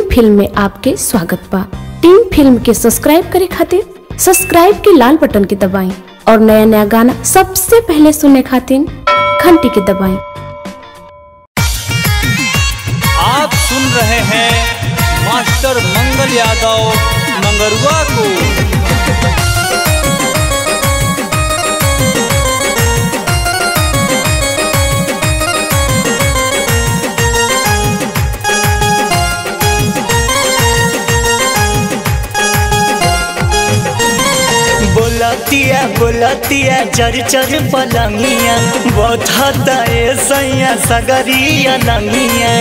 film में आपके स्वागत बा टीम फिल्म के सब्सक्राइब करे खातिर सब्सक्राइब के लाल बटन के दबाएं और नया नया गाना सबसे पहले सुनने खातिर घंटी के दबाएं आप सुन रहे हैं मास्टर मंगल यादव मंगरुआ को बोलतिया बोलतिया चर चर पलंगिया बोथता ए सैया सगरिया लंगिया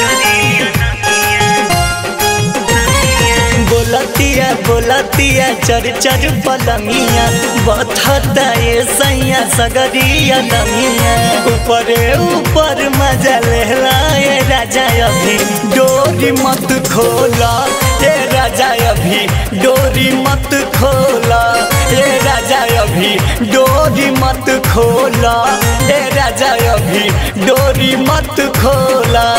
बोलतिया बोलतिया चर चर पलंगिया बोथता ए सैया सगरिया लंगिया ऊपरे ऊपर मजा लेला ए राजा अभी डोरी मत खोला ए राजा अभी डोरी मत खोला ए राजा अभी डोरी मत खोला ए राजा अभी डोरी मत खोला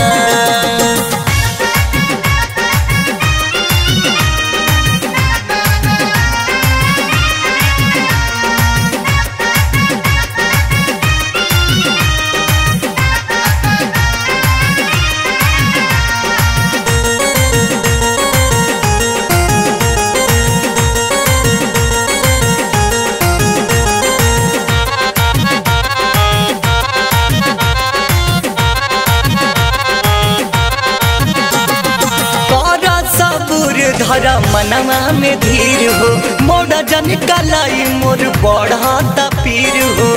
कर सबूर धर मनवा में धीर हो मोड़ा जन कलाई मोर बढ़ता पीर हो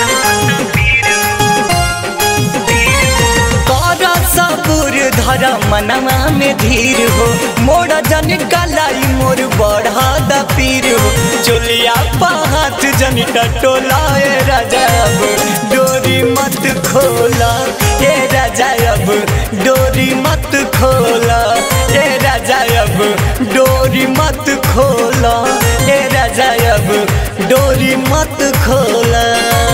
कर सबूर धर मनवा में धीर हो मोड़ा जन कलाई मोर बढ़ता पीर हो चोलिया पाहत जन टोला ए राजा अब डोरी मत खोला ए राजा अब डोरी मत खोला ए राजा अब डोरी मत खोला ए राजा अब डोरी मत खोला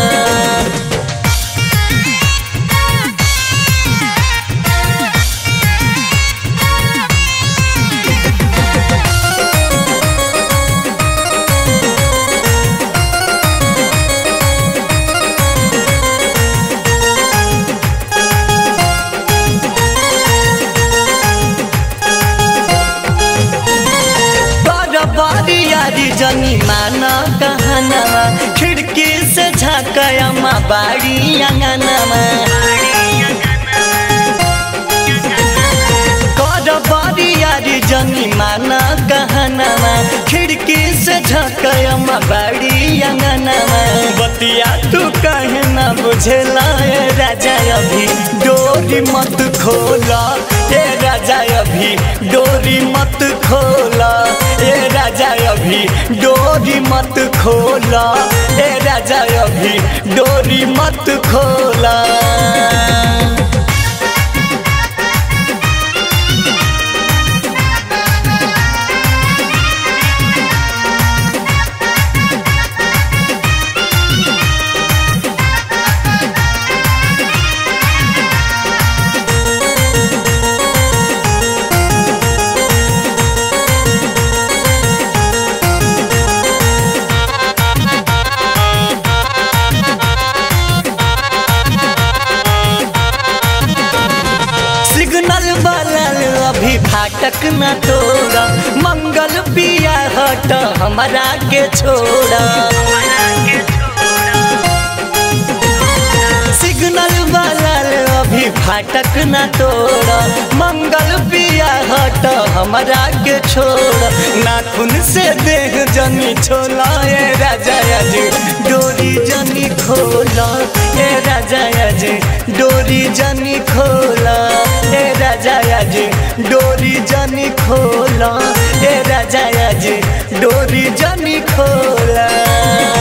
बारी यारी जनी माना कहनामा खिड़की से झाकया माँ बाड़ी अंगनामा कर बारी यारी जनी माना कहनामा खिड़की से झाकया माँ बाड़ी अंगनामा बतिया तू कहे ना बुझेला ए राजा अभी डोरी मत खोला ए राजा अभी डोरी मत खोला ए राजा अभी डोरी मत खोला ए राजा अभी डोरी मत खोला सिग्नल बलल अभी फाटक न तोड़ा मंगल पिया हट हमारा के छोड़ा सिग्नल बलल अभी फाटक न तोड़ा मंगल पिया हट हमारा के छोड़ नाखून से देह जनी छोला ए राजा जी डोरी जनी खोला ए राजा जी डोरी जनी खोला ए राजा जी डोरी जनी खोला ए राजा जी डोरी जनी खोला